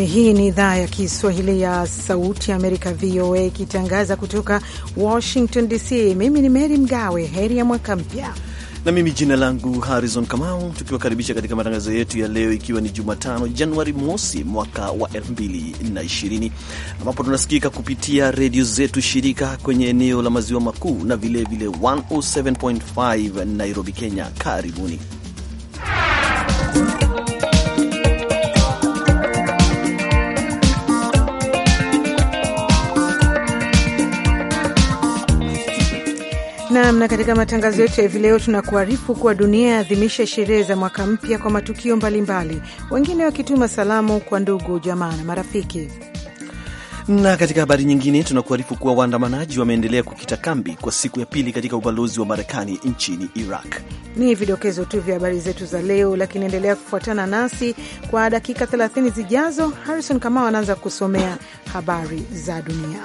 Hii ni idhaa ya Kiswahili ya Sauti ya Amerika, VOA, ikitangaza kutoka Washington DC. Mimi ni Mary Mgawe. Heri ya mwaka mpya na mimi jina langu Harrison Kamau, tukiwakaribisha katika matangazo yetu ya leo, ikiwa ni Jumatano Januari mosi mwaka wa 2020 ambapo tunasikika kupitia redio zetu shirika kwenye eneo la maziwa makuu na vilevile 107.5 Nairobi, Kenya. Karibuni. nam. Na katika matangazo yetu ya hivi leo tunakuarifu kuwa dunia yaadhimisha sherehe za mwaka mpya kwa matukio mbalimbali, wengine wakituma salamu kwa ndugu, jamaa na marafiki. Na katika habari nyingine tunakuarifu kuwa waandamanaji wameendelea kukita kambi kwa siku ya pili katika ubalozi wa Marekani nchini Iraq. Ni vidokezo tu vya habari zetu za leo, lakini endelea kufuatana nasi kwa dakika 30 zijazo. Harrison Kamau anaanza kusomea habari za dunia.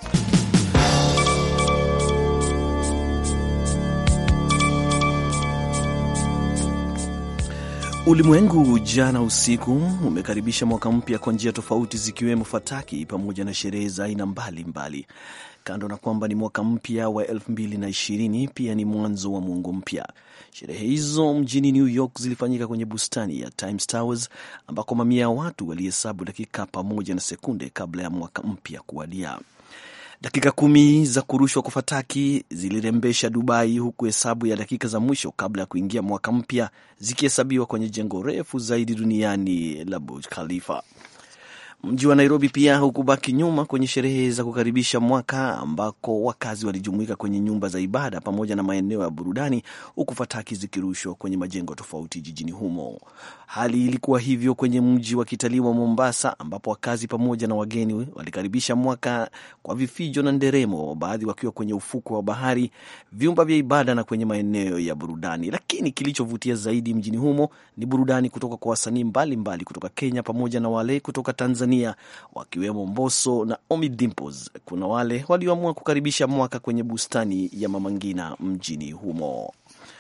Ulimwengu jana usiku umekaribisha mwaka mpya kwa njia tofauti zikiwemo fataki pamoja na sherehe za aina mbalimbali. Kando na kwamba ni mwaka mpya wa 2020 pia ni mwanzo wa muongo mpya. Sherehe hizo mjini New York zilifanyika kwenye bustani ya Times Towers ambako mamia ya watu walihesabu dakika pamoja na sekunde kabla ya mwaka mpya kuwadia. Dakika kumi za kurushwa kwa fataki zilirembesha Dubai, huku hesabu ya dakika za mwisho kabla ya kuingia mwaka mpya zikihesabiwa kwenye jengo refu zaidi duniani la Burj Khalifa. Mji wa Nairobi pia hukubaki nyuma kwenye sherehe za kukaribisha mwaka, ambako wakazi walijumuika kwenye nyumba za ibada pamoja na maeneo ya burudani, huku fataki zikirushwa kwenye majengo tofauti jijini humo. Hali ilikuwa hivyo kwenye mji wa kitalii wa Mombasa, ambapo wakazi pamoja na wageni walikaribisha mwaka kwa vifijo na nderemo, baadhi wakiwa kwenye ufukwe wa bahari, vyumba vya ibada na kwenye maeneo ya burudani. Lakini kilichovutia zaidi mjini humo ni burudani kutoka kwa wasanii mbalimbali kutoka Kenya pamoja na wale kutoka Tanzania wakiwemo Mbosso na Ommy Dimpoz. Kuna wale walioamua kukaribisha mwaka kwenye bustani ya Mama Ngina mjini humo.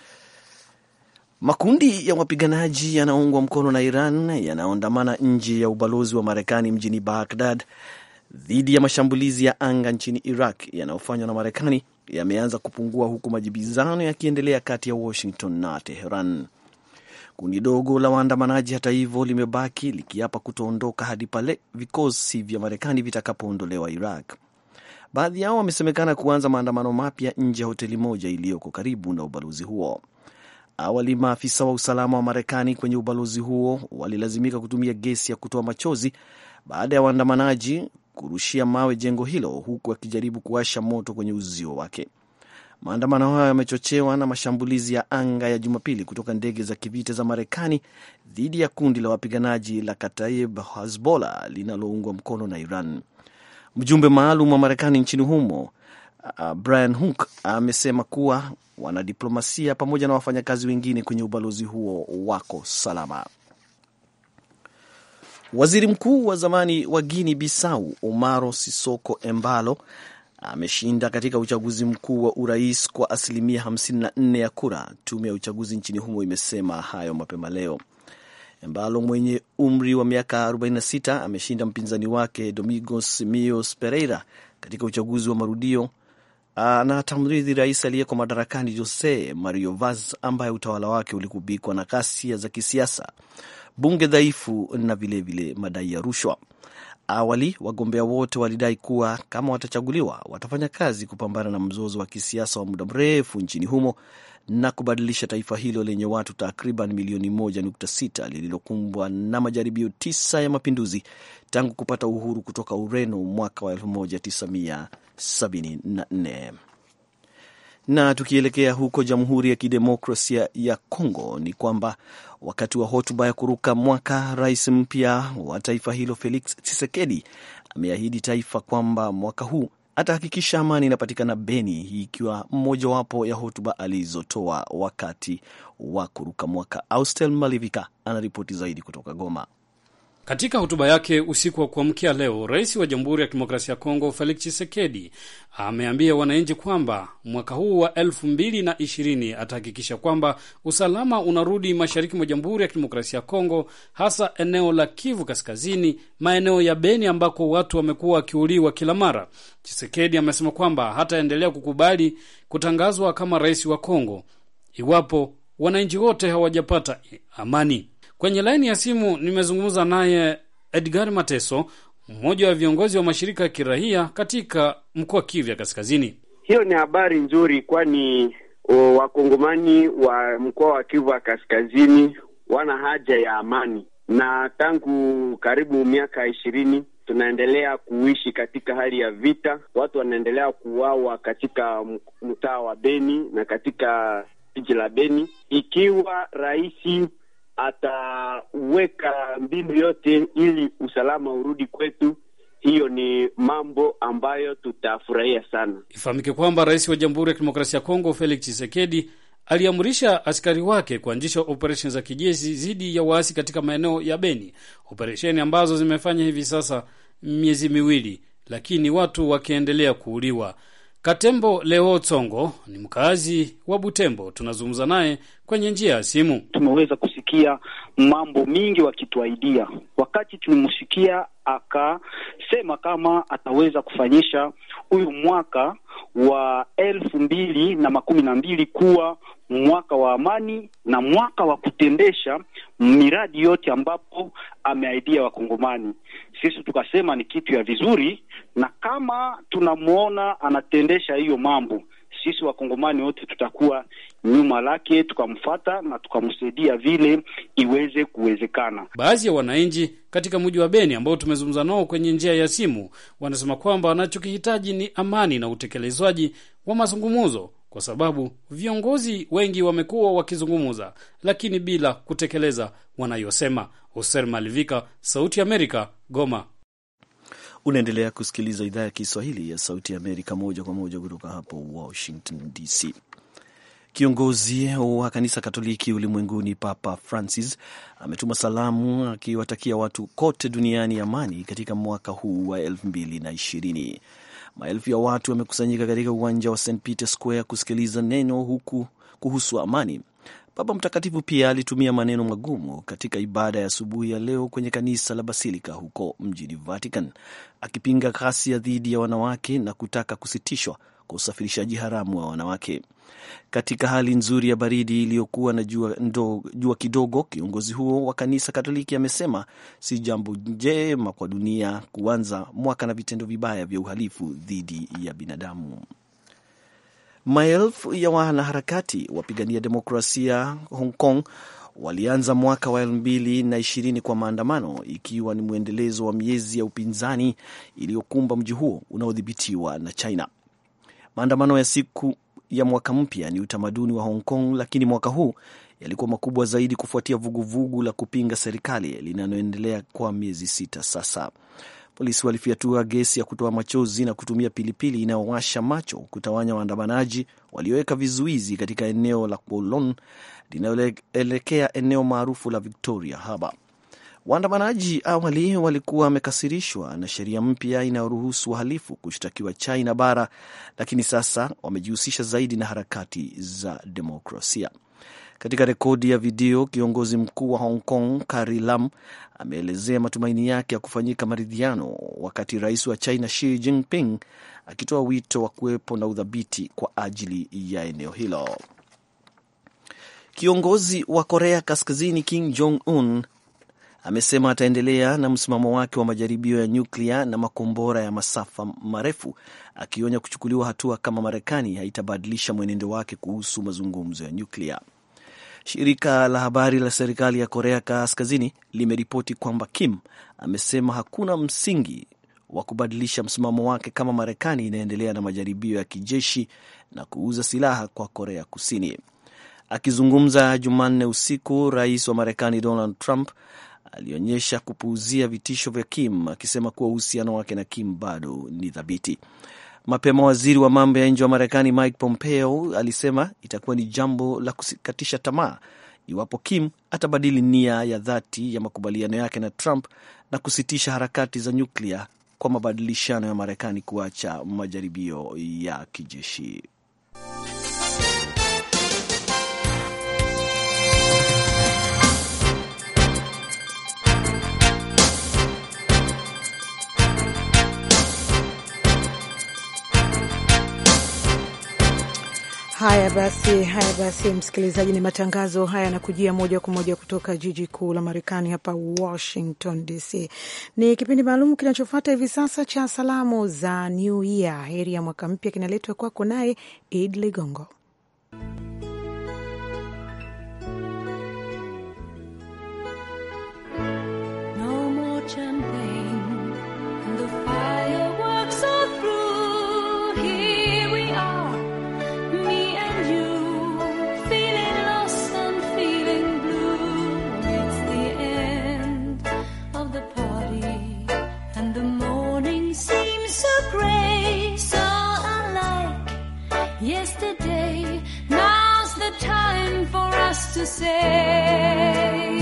Makundi ya wapiganaji yanaungwa mkono na Iran yanayoandamana nje ya ubalozi wa Marekani mjini Baghdad dhidi ya mashambulizi ya anga nchini Iraq yanayofanywa na Marekani yameanza kupungua huku majibizano yakiendelea kati ya Washington na Teheran. Kundi dogo la waandamanaji hata hivyo limebaki likiapa kutoondoka hadi pale vikosi vya Marekani vitakapoondolewa Iraq. Baadhi yao wamesemekana kuanza maandamano mapya nje ya hoteli moja iliyoko karibu na ubalozi huo. Awali maafisa wa usalama wa Marekani kwenye ubalozi huo walilazimika kutumia gesi ya kutoa machozi baada ya waandamanaji kurushia mawe jengo hilo, huku wakijaribu kuwasha moto kwenye uzio wake. Maandamano hayo yamechochewa na mashambulizi ya anga ya Jumapili kutoka ndege za kivita za Marekani dhidi ya kundi la wapiganaji la Kataib Hezbollah linaloungwa mkono na Iran. Mjumbe maalum wa Marekani nchini humo uh, Brian Hook amesema kuwa wanadiplomasia pamoja na wafanyakazi wengine kwenye ubalozi huo wako salama. Waziri mkuu wa zamani wa Guinea Bissau Umaro Sisoko Embalo ameshinda katika uchaguzi mkuu wa urais kwa asilimia 54 ya kura. Tume ya uchaguzi nchini humo imesema hayo mapema leo. Embalo mwenye umri wa miaka 46 ameshinda mpinzani wake Domingos Mios Pereira katika uchaguzi wa marudio na atamrithi rais aliyeko madarakani Jose Mario Vaz ambaye utawala wake ulikubikwa na ghasia za kisiasa, bunge dhaifu na vilevile madai ya rushwa. Awali wagombea wote walidai kuwa kama watachaguliwa watafanya kazi kupambana na mzozo wa kisiasa wa muda mrefu nchini humo na kubadilisha taifa hilo lenye watu takriban milioni 1.6 lililokumbwa na majaribio tisa ya mapinduzi tangu kupata uhuru kutoka Ureno mwaka wa 1974. Na tukielekea huko Jamhuri ya Kidemokrasia ya Kongo ni kwamba wakati wa hotuba ya kuruka mwaka, rais mpya wa taifa hilo Felix Tshisekedi ameahidi taifa kwamba mwaka huu atahakikisha amani inapatikana Beni, hii ikiwa mmojawapo ya hotuba alizotoa wakati wa kuruka mwaka. Austel Malivika anaripoti zaidi kutoka Goma. Katika hotuba yake usiku wa kuamkia leo, rais wa Jamhuri ya Kidemokrasia ya Kongo Felix Tshisekedi ameambia wananchi kwamba mwaka huu wa elfu mbili na ishirini atahakikisha kwamba usalama unarudi mashariki mwa Jamhuri ya Kidemokrasia ya Kongo, hasa eneo la Kivu Kaskazini, maeneo ya Beni ambako watu wamekuwa wakiuliwa kila mara. Tshisekedi amesema kwamba hataendelea kukubali kutangazwa kama rais wa Kongo iwapo wananchi wote hawajapata amani. Kwenye laini ya simu nimezungumza naye Edgar Mateso, mmoja wa viongozi wa mashirika ya kiraia katika mkoa wa Kivu ya Kaskazini. Hiyo ni habari nzuri, kwani wakongomani wa mkoa wa Kivu ya Kaskazini wana haja ya amani, na tangu karibu miaka ishirini tunaendelea kuishi katika hali ya vita. Watu wanaendelea kuuawa katika mtaa wa Beni na katika jiji la Beni. Ikiwa rais ataweka mbinu yote ili usalama urudi kwetu, hiyo ni mambo ambayo tutafurahia sana. Ifahamike kwamba rais wa Jamhuri ya Kidemokrasia ya Kongo Felix Tshisekedi aliamrisha askari wake kuanzisha operesheni za kijeshi dhidi ya waasi katika maeneo ya Beni, operesheni ambazo zimefanya hivi sasa miezi miwili, lakini watu wakiendelea kuuliwa. Katembo Leo Tsongo ni mkazi wa Butembo, tunazungumza naye kwenye njia ya simu. Tumeweza kusikia mambo mingi wakituaidia. Wakati tulimsikia akasema kama ataweza kufanyisha huyu mwaka wa elfu mbili na makumi na mbili kuwa mwaka wa amani na mwaka wa kutendesha miradi yote ambapo ameaidia Wakongomani. Sisi tukasema ni kitu ya vizuri, na kama tunamwona anatendesha hiyo mambo, sisi Wakongomani wote tutakuwa nyuma lake, tukamfata na tukamsaidia vile iweze kuwezekana. Baadhi ya wananchi katika mji wa Beni ambao tumezungumza nao kwenye njia ya simu wanasema kwamba wanachokihitaji ni amani na utekelezwaji wa mazungumzo kwa sababu viongozi wengi wamekuwa wakizungumza lakini bila kutekeleza wanayosema. Hoser Malivika, Sauti ya Amerika, Goma. Unaendelea kusikiliza idhaa ya Kiswahili ya Sauti ya Amerika moja kwa moja kutoka hapo Washington DC. Kiongozi wa kanisa Katoliki ulimwenguni Papa Francis ametuma salamu akiwatakia watu kote duniani amani katika mwaka huu wa elfu mbili na ishirini. Maelfu ya watu wamekusanyika katika uwanja wa St Peter Square kusikiliza neno huku kuhusu amani. Baba Mtakatifu pia alitumia maneno magumu katika ibada ya asubuhi ya leo kwenye kanisa la Basilika huko mjini Vatican, akipinga ghasia dhidi ya wanawake na kutaka kusitishwa kwa usafirishaji haramu wa wanawake. Katika hali nzuri ya baridi iliyokuwa na jua, ndo, jua kidogo, kiongozi huo wa kanisa Katoliki amesema si jambo njema kwa dunia kuanza mwaka na vitendo vibaya vya uhalifu dhidi ya binadamu. Maelfu ya wanaharakati wapigania demokrasia Hong Kong walianza mwaka wa elfu mbili na ishirini kwa maandamano, ikiwa ni mwendelezo wa miezi ya upinzani iliyokumba mji huo unaodhibitiwa na China. Maandamano ya siku ya mwaka mpya ni utamaduni wa Hong Kong, lakini mwaka huu yalikuwa makubwa zaidi kufuatia vuguvugu vugu la kupinga serikali linaloendelea kwa miezi sita sasa. Polisi walifyatua gesi ya kutoa machozi na kutumia pilipili inayowasha macho kutawanya waandamanaji walioweka vizuizi katika eneo la Kowloon linaloelekea eneo maarufu la Victoria Harbour. Waandamanaji awali walikuwa wamekasirishwa na sheria mpya inayoruhusu wahalifu kushtakiwa China bara, lakini sasa wamejihusisha zaidi na harakati za demokrasia. Katika rekodi ya video, kiongozi mkuu wa Hong Kong Carrie Lam ameelezea matumaini yake ya kufanyika maridhiano, wakati rais wa China Xi Jinping akitoa wito wa kuwepo na udhabiti kwa ajili ya eneo hilo. Kiongozi wa Korea Kaskazini Kim Jong Un amesema ataendelea na msimamo wake wa majaribio ya nyuklia na makombora ya masafa marefu, akionya kuchukuliwa hatua kama Marekani haitabadilisha mwenendo wake kuhusu mazungumzo ya nyuklia. Shirika la habari la serikali ya Korea Kaskazini limeripoti kwamba Kim amesema hakuna msingi wa kubadilisha msimamo wake kama Marekani inaendelea na majaribio ya kijeshi na kuuza silaha kwa Korea Kusini. Akizungumza Jumanne usiku, rais wa Marekani Donald Trump alionyesha kupuuzia vitisho vya Kim akisema kuwa uhusiano wake na Kim bado ni thabiti. Mapema waziri wa mambo ya nje wa Marekani Mike Pompeo alisema itakuwa ni jambo la kukatisha tamaa iwapo Kim atabadili nia ya dhati ya makubaliano yake na Trump na kusitisha harakati za nyuklia kwa mabadilishano ya Marekani kuacha majaribio ya kijeshi. Haya basi, haya basi, msikilizaji, ni matangazo haya yanakujia moja kwa moja kutoka jiji kuu la Marekani hapa Washington DC. Ni kipindi maalum kinachofuata hivi sasa cha salamu za New Year, heri ya mwaka mpya, kinaletwa kwako naye Id Ligongo. No more champagne, and the fireworks are through. Here we are, me and you, feeling lost and feeling blue. It's the end of the party, and the morning seems so grey, so unlike yesterday. Now's the time for us to say.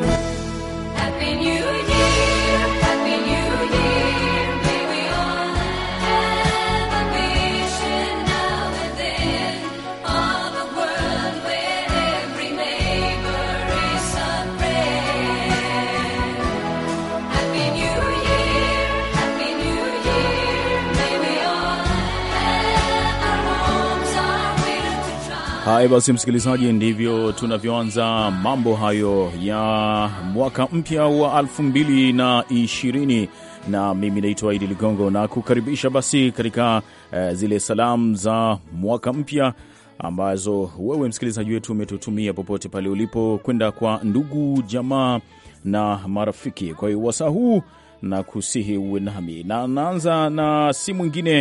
Happy New Year, Happy New Year. May we all have a vision now and then of a world where every neighbor is a friend. Happy New Year, Happy New Year. May we all have our homes, our will to try. Haya basi, msikilizaji, ndivyo tunavyoanza mambo hayo ya mwaka mpya wa elfu mbili na ishirini na mimi naitwa Idi Ligongo na kukaribisha basi katika eh, zile salamu za mwaka mpya ambazo wewe msikilizaji wetu umetutumia popote pale ulipo kwenda kwa ndugu jamaa na marafiki. Kwa hiyo wasaa huu na kusihi uwe nami, na naanza na si mwingine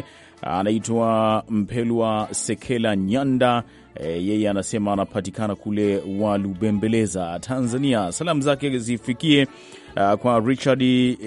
anaitwa Mpelwa Sekela Nyanda. E, yeye anasema anapatikana kule Walubembeleza, Tanzania. Salamu zake zifikie uh, kwa Richard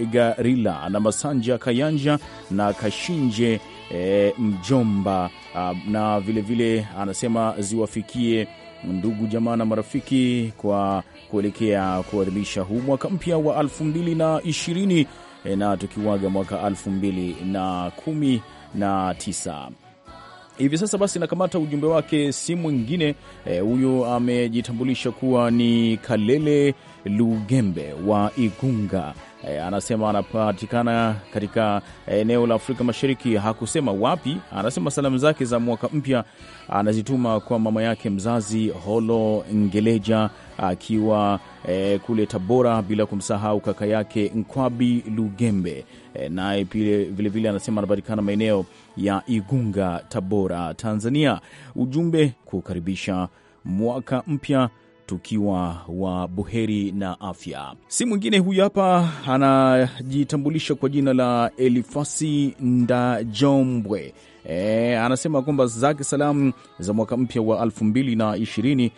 Garila na Masanja Kayanja na Kashinje e, mjomba uh, na vilevile vile, anasema ziwafikie ndugu jamaa na marafiki kwa kuelekea kuadhimisha huu mwaka mpya wa elfu mbili na ishirini e, na tukiwaga mwaka elfu mbili na kumi na tisa hivi sasa basi nakamata ujumbe wake, si mwingine huyu e, amejitambulisha kuwa ni Kalele Lugembe wa Igunga. E, anasema anapatikana katika eneo la Afrika Mashariki. Hakusema wapi. Anasema salamu zake za mwaka mpya anazituma kwa mama yake mzazi Holo Ngeleja akiwa e, kule Tabora, bila kumsahau kaka yake Nkwabi Lugembe e, naye vilevile anasema anapatikana maeneo ya Igunga, Tabora, Tanzania. Ujumbe kukaribisha mwaka mpya tukiwa wa buheri na afya. Si mwingine huyu hapa, anajitambulisha kwa jina la Elifasi Ndajombwe. E, anasema kwamba zake salamu za mwaka mpya wa elfu mbili na ishirini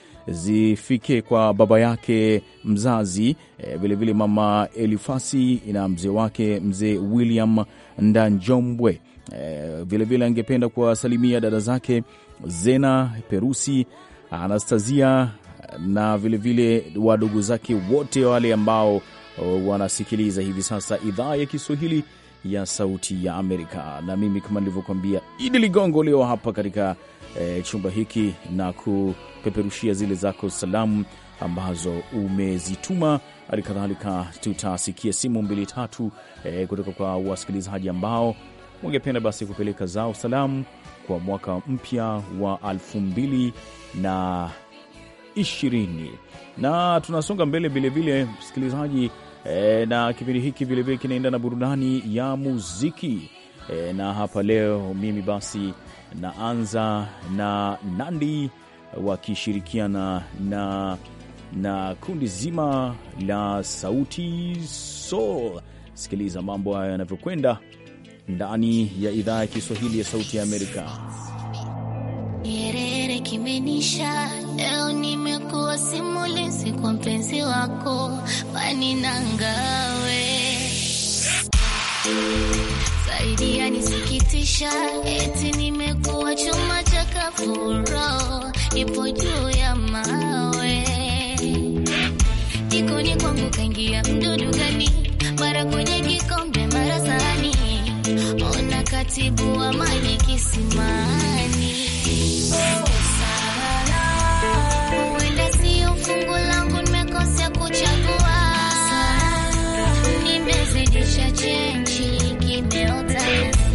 zifike kwa baba yake mzazi vilevile, vile mama Elifasi na mzee wake mzee William Ndanjombwe. Vilevile vile angependa kuwasalimia dada zake Zena Perusi, Anastasia na vilevile wadogo zake wote wale ambao wanasikiliza hivi sasa idhaa ya Kiswahili ya Sauti ya Amerika. Na mimi kama nilivyokuambia, Idi Ligongo leo hapa katika e, chumba hiki na kupeperushia zile zako salamu ambazo umezituma. Hali kadhalika tutasikia simu mbili tatu e, kutoka kwa wasikilizaji ambao wangependa basi kupeleka zao salamu kwa mwaka mpya wa elfu mbili na ishirini na tunasonga mbele vilevile msikilizaji e, na kipindi hiki vilevile kinaenda na burudani ya muziki e, na hapa leo mimi basi naanza na Nandi wakishirikiana na, na kundi zima la Sauti Sol. Sikiliza mambo hayo yanavyokwenda ndani ya idhaa ya Kiswahili ya Sauti ya Amerika. Nyerere kimenisha leo, nimekuwa simulizi kwa mpenzi wako wani nangawe zaidi yanisikitisha, eti nimekuwa chuma cha kafuro, ipo juu ya mawe jikoni kwangu kaingia mdudu gani mara utaratibu wa maji kisimani. Huenda sio fungu langu, nimekosea kuchagua, nimezidisha chenji, kimeota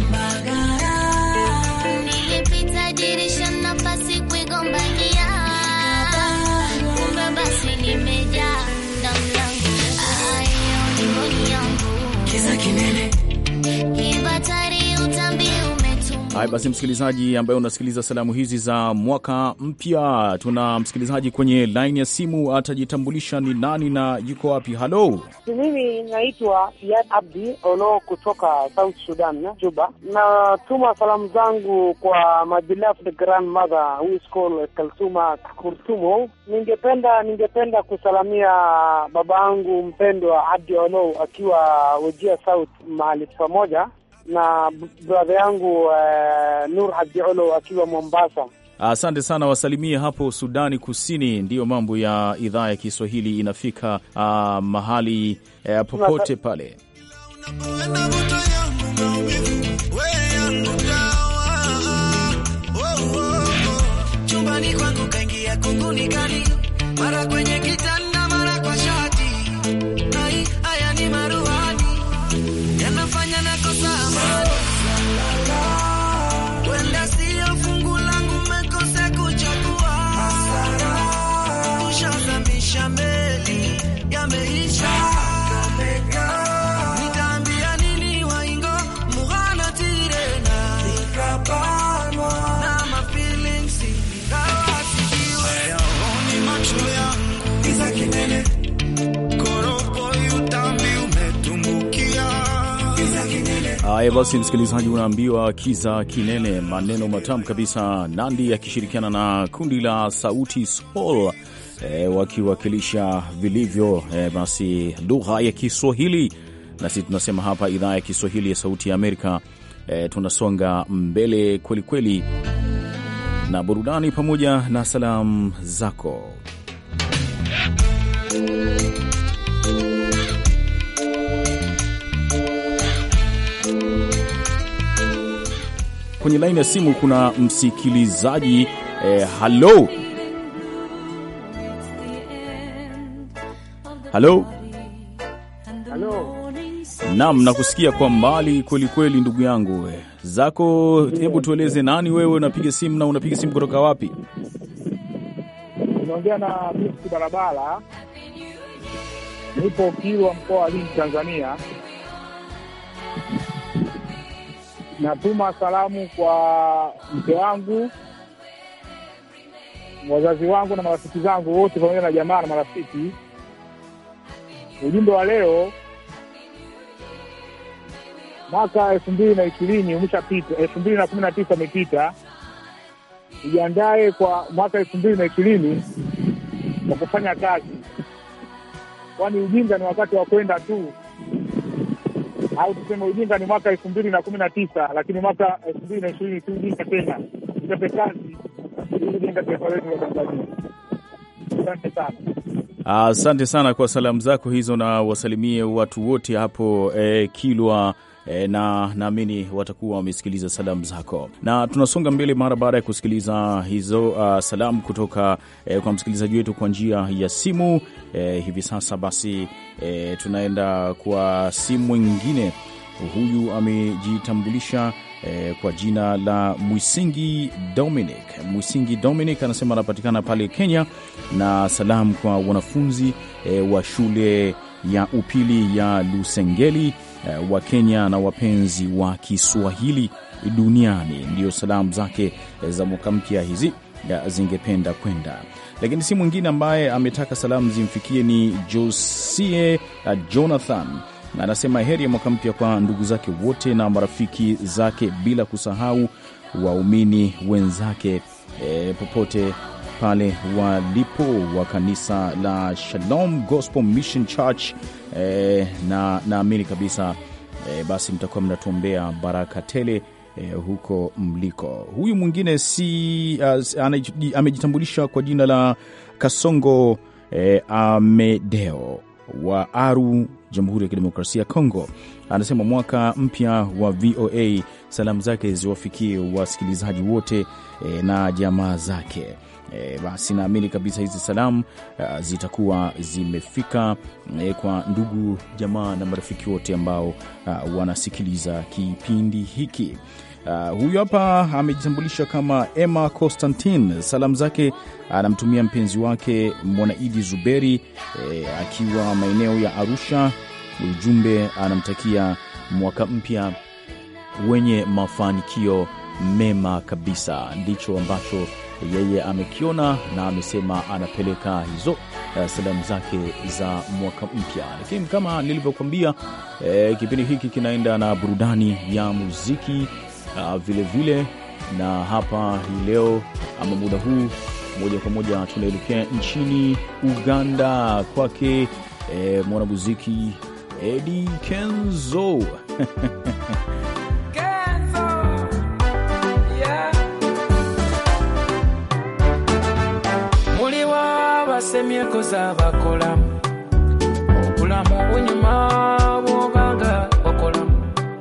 nilipita dirisha, nafasi kuigombania, kumbe basi limejaa na mlango. Ayo ni mboni yangu, Kiza kinene kibatari utambi umetumwa Haya basi, msikilizaji ambaye unasikiliza salamu hizi za mwaka mpya, tuna msikilizaji kwenye laini ya simu, atajitambulisha ni nani na yuko wapi. Halo, Mimi naitwa Yad Abdi Olo kutoka South Sudan, Juba. Natuma salamu zangu kwa my beloved grandmother who is called Kalsuma Kurtumo. Ningependa ningependa kusalamia babangu mpendwa Abdi Olo akiwa Wajia South mahali pamoja na brother yangu uh, Nur Abdi Olo akiwa Mombasa. asante sana, wasalimie hapo Sudani Kusini. Ndiyo mambo ya idhaa ya Kiswahili inafika ah, mahali eh, popote pale. chumbani kwangu kaingia kunguni kali, mara kwenye kitanda, mara kwa shati. Ai, haya ni maruhani yanafanya nakosa amani. Wenda sio fungu langu, mekose kuchagua. Tushazamisha meli, yameisha. Nitaambia nini waingo mughana tirena na mafeelings ingawa sijiwe. Hayaoni macho yangu giza kinene, koroboi utambi umetumbukia giza kinene. Haya basi, msikilizaji, unaambiwa kiza kinene, maneno matamu kabisa. Nandi akishirikiana na kundi la Sauti Sol e, wakiwakilisha vilivyo e, basi lugha ya Kiswahili. Nasi tunasema hapa idhaa ya Kiswahili ya Sauti ya Amerika e, tunasonga mbele kwelikweli na burudani pamoja na salamu zako. Kwenye laini ya simu kuna msikilizaji eh, halo halo, Halo. naam, nakusikia kwa mbali kweli kweli, ndugu yangu eh, zako. Hebu tueleze nani wewe, unapiga simu na unapiga simu kutoka wapi? Unaongea na Misi Barabara, nipo Kilwa, mkoa wa Lindi, Tanzania. Natuma salamu kwa mke wangu, wazazi wangu na marafiki zangu wote, pamoja na jamaa na marafiki. Ujumbe wa leo, mwaka elfu mbili na ishirini umeshapita, elfu mbili na kumi na tisa umepita. Ujiandae kwa mwaka elfu mbili na ishirini kwa kufanya kazi, kwani ujinga ni wakati wa kwenda tu, au tuseme ujinga ni mwaka elfu mbili na kumi na tisa lakini mwaka elfu mbili na ishirini si ujinga tena. Tuchape kazi ili kujenga taifa letu la Tanzania. Asante sana. Asante sana kwa salamu zako hizo, na wasalimie watu wote hapo eh, Kilwa eh, na naamini watakuwa wamesikiliza salamu zako, na tunasonga mbele mara baada ya kusikiliza hizo uh, salamu kutoka eh, kwa msikilizaji wetu kwa njia ya simu eh, hivi sasa basi eh, tunaenda kwa simu mwingine. Huyu amejitambulisha eh, kwa jina la Mwisingi Dominic. Mwisingi Dominic anasema anapatikana pale Kenya, na salamu kwa wanafunzi eh, wa shule ya upili ya Lusengeli eh, wa Kenya na wapenzi wa Kiswahili duniani. Ndiyo salamu zake eh, za mwaka mpya hizi ya zingependa kwenda lakini si mwingine ambaye ametaka salamu zimfikie ni Josie uh, Jonathan na anasema heri ya mwaka mpya kwa ndugu zake wote na marafiki zake bila kusahau waumini wenzake e, popote pale walipo wa kanisa la Shalom Gospel Mission Church e, na naamini kabisa e, basi mtakuwa mnatuombea baraka tele e, huko mliko. Huyu mwingine si uh, anaji- amejitambulisha kwa jina la Kasongo e, Amedeo wa Aru, Jamhuri ya Kidemokrasia ya Kongo. Anasema mwaka mpya wa VOA, salamu zake ziwafikie wasikilizaji wote e, na jamaa zake. E, basi naamini kabisa hizi salamu uh, zitakuwa zimefika e, kwa ndugu jamaa na marafiki wote ambao uh, wanasikiliza kipindi hiki. Uh, huyu hapa amejitambulisha kama Emma Constantine. Salamu zake anamtumia mpenzi wake Mwanaidi Zuberi e, akiwa maeneo ya Arusha. Ujumbe anamtakia mwaka mpya wenye mafanikio mema kabisa. Ndicho ambacho yeye amekiona na amesema anapeleka hizo uh, salamu zake za mwaka mpya. Lakini kama nilivyokuambia, eh, kipindi hiki kinaenda na burudani ya muziki uh, vile vile, na hapa hii leo ama muda huu moja kwa moja tunaelekea nchini Uganda kwake eh, mwanamuziki Eddie Kenzo muliwo abasemyeko z'abakolamu obulamu bunyuma bwobanga wakolamu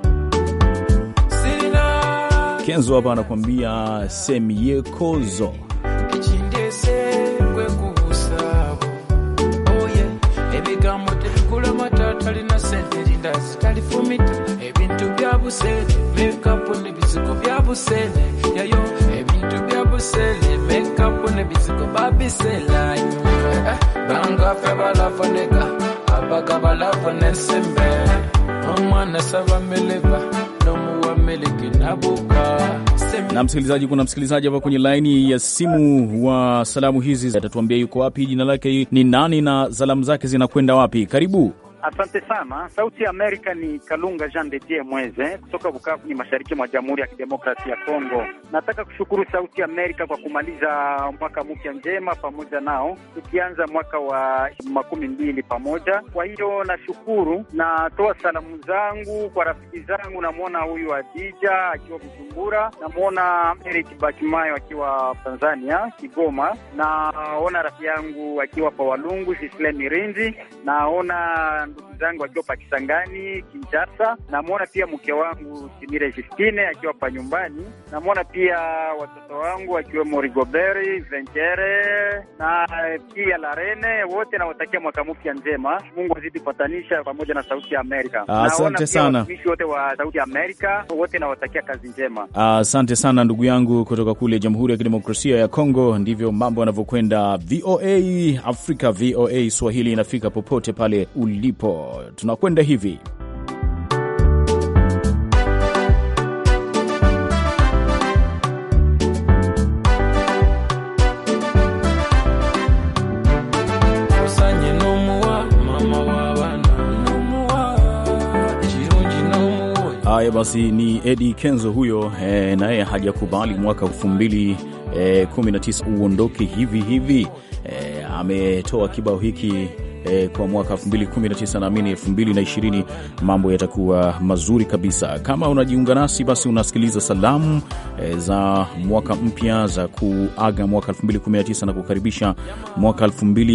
sirina Kenzo hapa anakuambia semyekozo ekindese kwekubusaabo oye ebigambo tebikulama tatalina sente linda zitalifumita ebintu bya busene mekapu n'ebizigo bya busene yayo ebintu bya busene mekapu n'ebizigo babiselayo bangafe balafoneka abaga balafona ensembe omwana saba meleba n'omuwa meleki nabuka na msikilizaji, kuna msikilizaji hapa kwenye laini ya simu wa salamu hizi, atatuambia yuko wapi, jina lake ni nani na salamu zake zinakwenda wapi. Karibu. Asante sana. Sauti ya Amerika ni Kalunga Jean de Dieu Mweze kutoka Bukavu, ni mashariki mwa Jamhuri ya Kidemokrasia ya Kongo. Nataka kushukuru Sauti ya Amerika kwa kumaliza mwaka mpya njema pamoja nao, tukianza mwaka wa makumi mbili pamoja. Kwa hiyo nashukuru, natoa salamu zangu kwa rafiki zangu. Namwona huyu Adija akiwa Bujumbura, namwona Eric Bakimayo akiwa Tanzania Kigoma, naona rafiki yangu akiwa pa Walungu Gisle Mirinzi, naona ndugu zangu akiwa pa Kisangani Kinshasa, namwona pia mke wangu Simire Justine akiwa pa nyumbani, namwona pia watoto wangu akiwemo Rigoberi Venchere na pia Larene, wote nawatakia mwaka mpya njema. Mungu azidi kupatanisha pamoja na Sauti ya Amerika. Asante Naona pia sana. watumishi wote wa Sauti ya Amerika wote nawatakia kazi njema. Asante sana ndugu yangu kutoka kule Jamhuri ya Kidemokrasia ya Kongo. Ndivyo mambo yanavyokwenda. VOA Afrika, VOA Swahili inafika popote pale ulipo. Tunakwenda hivi osanye n'omuwa mama w'abaana n'omuwa ekirungi n'omuwa Haya basi, ni Eddie Kenzo huyo e, naye hajakubali mwaka elfu mbili e, kumi na tisa uondoke hivi hivi. E, ametoa kibao hiki e, kwa mwaka 2019 naamini 2020 mambo yatakuwa mazuri kabisa. Kama unajiunga nasi, basi unasikiliza salamu e, za mwaka mpya za kuaga mwaka 2019 na kukaribisha mwaka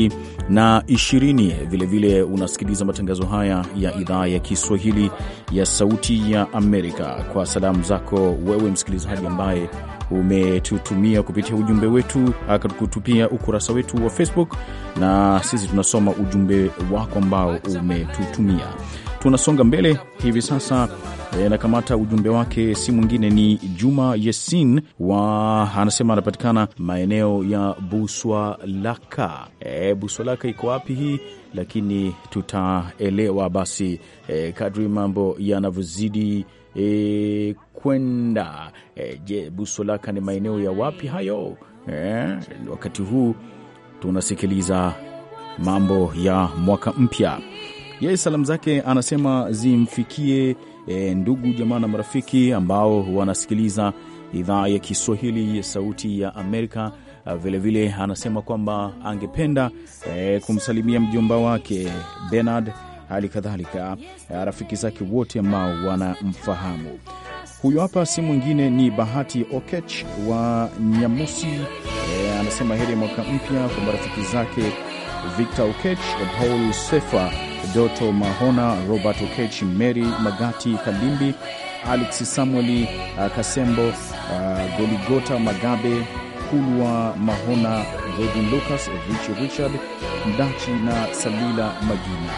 2020. Vilevile unasikiliza matangazo haya ya idhaa ya Kiswahili ya Sauti ya Amerika. Kwa salamu zako wewe msikilizaji ambaye umetutumia kupitia ujumbe wetu akatutupia ukurasa wetu wa Facebook, na sisi tunasoma ujumbe wako ambao umetutumia. Tunasonga mbele hivi sasa. E, nakamata ujumbe wake, si mwingine ni Juma Yesin wa anasema anapatikana maeneo ya Buswalaka. E, Buswalaka iko wapi hii? Lakini tutaelewa basi e, kadri mambo yanavyozidi e, kwenda e, je, Buswalaka ni maeneo ya wapi hayo? E, wakati huu tunasikiliza mambo ya mwaka mpya. Yeye salamu zake anasema zimfikie e, ndugu jamaa na marafiki ambao wanasikiliza idhaa ya Kiswahili ya Sauti ya Amerika. Vilevile vile, anasema kwamba angependa e, kumsalimia mjomba wake Bernard, hali kadhalika rafiki zake wote ambao wanamfahamu. Huyu hapa si mwingine ni Bahati Okech wa Nyamusi. E, anasema heri ya mwaka mpya kwa marafiki zake Victor Okech, Paul Sefa, Doto Mahona, Robert Okech, Mary Magati Kalimbi, Alex Samueli uh, Kasembo, uh, Goligota Magabe, Kulwa Mahona, Godin Lucas, Richard Richard Mdachi na Salila Magina.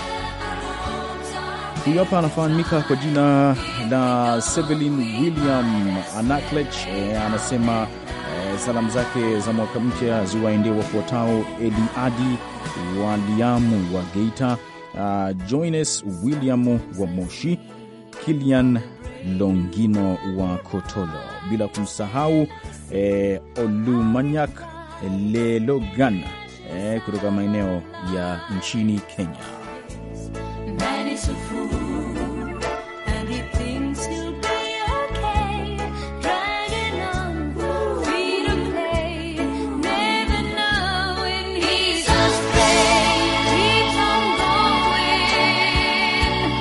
Huyu hapa anafahamika kwa jina la Sevelin William Anaklech. E, anasema e, salamu zake za mwaka mpya ziwaendee wafuatao: Eliadi Waliamu wa Geita, uh, Joines William wa Moshi, Kilian Longino wa Kotolo, bila kumsahau e, Olumanyak Lelogan e, kutoka maeneo ya nchini Kenya. Man is a fool, and he thinks he'll be okay. Dragging on, free to play, never knowing he's astray. Keeps on going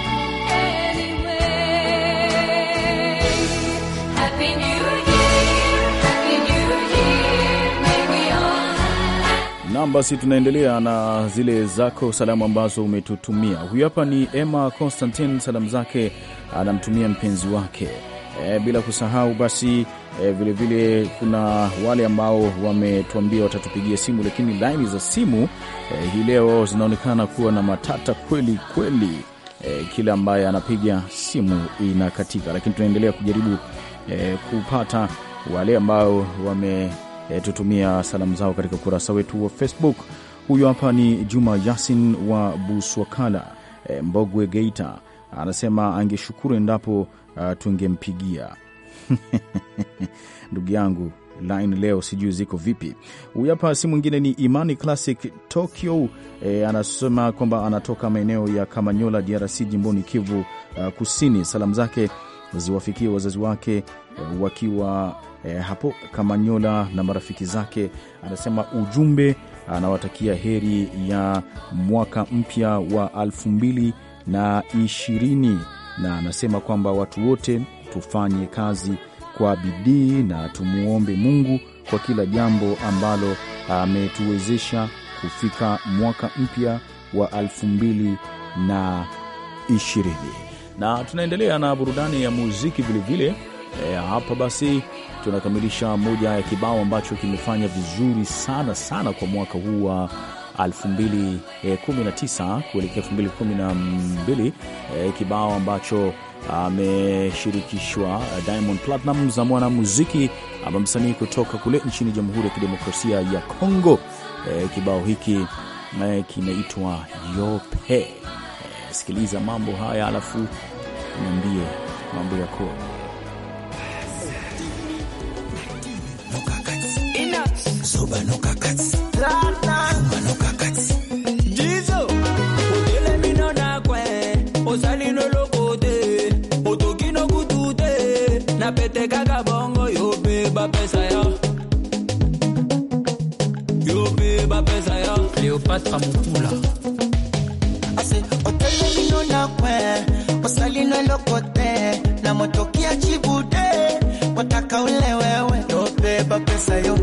anyway. Happy New Year, Happy New Year, may we all. Nam, basi tunaendelea na zile zako salamu ambazo umetutumia. Huyu hapa ni Emma Constantin, salamu zake anamtumia mpenzi wake e, bila kusahau basi e, vilevile kuna wale ambao wametuambia watatupigia simu, lakini laini za simu e, hii leo zinaonekana kuwa na matata kweli kweli. E, kila ambaye anapiga simu inakatika, lakini tunaendelea kujaribu e, kupata wale ambao wametutumia salamu zao katika ukurasa wetu wa Facebook. Huyu hapa ni Juma Yasin wa Buswakala, e, Mbogwe, Geita. Anasema angeshukuru endapo uh, tungempigia ndugu yangu line leo sijui ziko vipi. Huyu hapa si mwingine ni Imani Classic Tokyo. E, anasema kwamba anatoka maeneo ya Kamanyola, DRC, jimboni Kivu uh, Kusini. Salamu zake ziwafikie wazazi wake e, wakiwa e, hapo Kamanyola na marafiki zake. Anasema ujumbe anawatakia heri ya mwaka mpya wa elfu mbili na ishirini na anasema kwamba watu wote tufanye kazi kwa bidii na tumuombe Mungu kwa kila jambo ambalo ametuwezesha kufika mwaka mpya wa elfu mbili na ishirini. Na tunaendelea na burudani ya muziki vilevile. E, hapa basi tunakamilisha moja ya kibao ambacho kimefanya vizuri sana sana kwa mwaka huu wa 2019 kuelekea 2012, e, kibao ambacho ameshirikishwa Diamond Platnumz na mwanamuziki ama msanii kutoka kule nchini Jamhuri ya Kidemokrasia ya Kongo. E, kibao hiki e, kinaitwa Yope. E, sikiliza mambo haya alafu niambie mambo yako. Jizo, otele mino na kwe, osali no lokote, otoki no kutute, na pete kaka bongo yo pe ba pesa ya. Yo pe ba pesa ya. Cleopatra Mutula. Ase otele mino na kwe wasali no lokote na motokia chibude wataka ule wewe yo beba pesa yo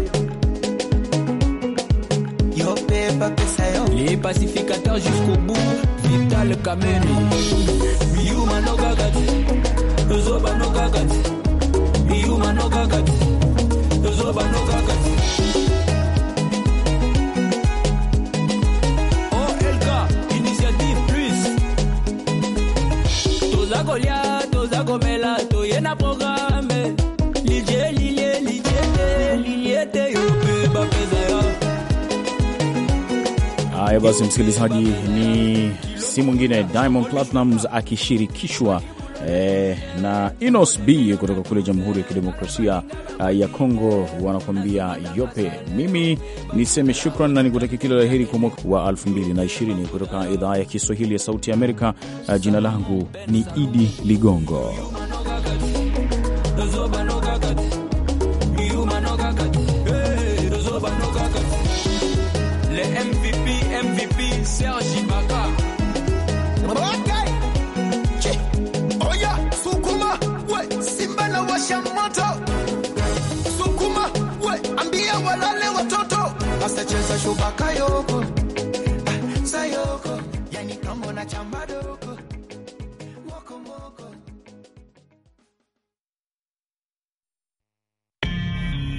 yo beba pesa yo Les pacificateurs jusqu'au bout, Vital Kameni. Miuma no gagati, Zoba no gagati. Miuma no gagati, Zoba no gagati. OLK, Initiative Plus. Toza kolia, toza komela, toyena programme. Lilie, lilie, lilie, lilie, yo beba pesa ya. Haya basi, msikilizaji, ni si mwingine Diamond Platnumz akishirikishwa eh, na Inos B kutoka kule Jamhuri ya Kidemokrasia uh, ya Kongo, wanakuambia yope. Mimi niseme shukran na nikutakia kila la heri kwa mwaka wa 2020 kutoka idhaa ya Kiswahili ya Sauti ya Amerika. Uh, jina langu ni Idi Ligongo. Zoba no gagati, Miuma no gagati, hey, Zoba no gagati. Le MVP, MVP, Serge Ibaka. Okay. Chi. Oya, sukuma, we, Simba na washa moto. Sukuma, we, ambia walale watoto. asacheza shubaka yoko unachambado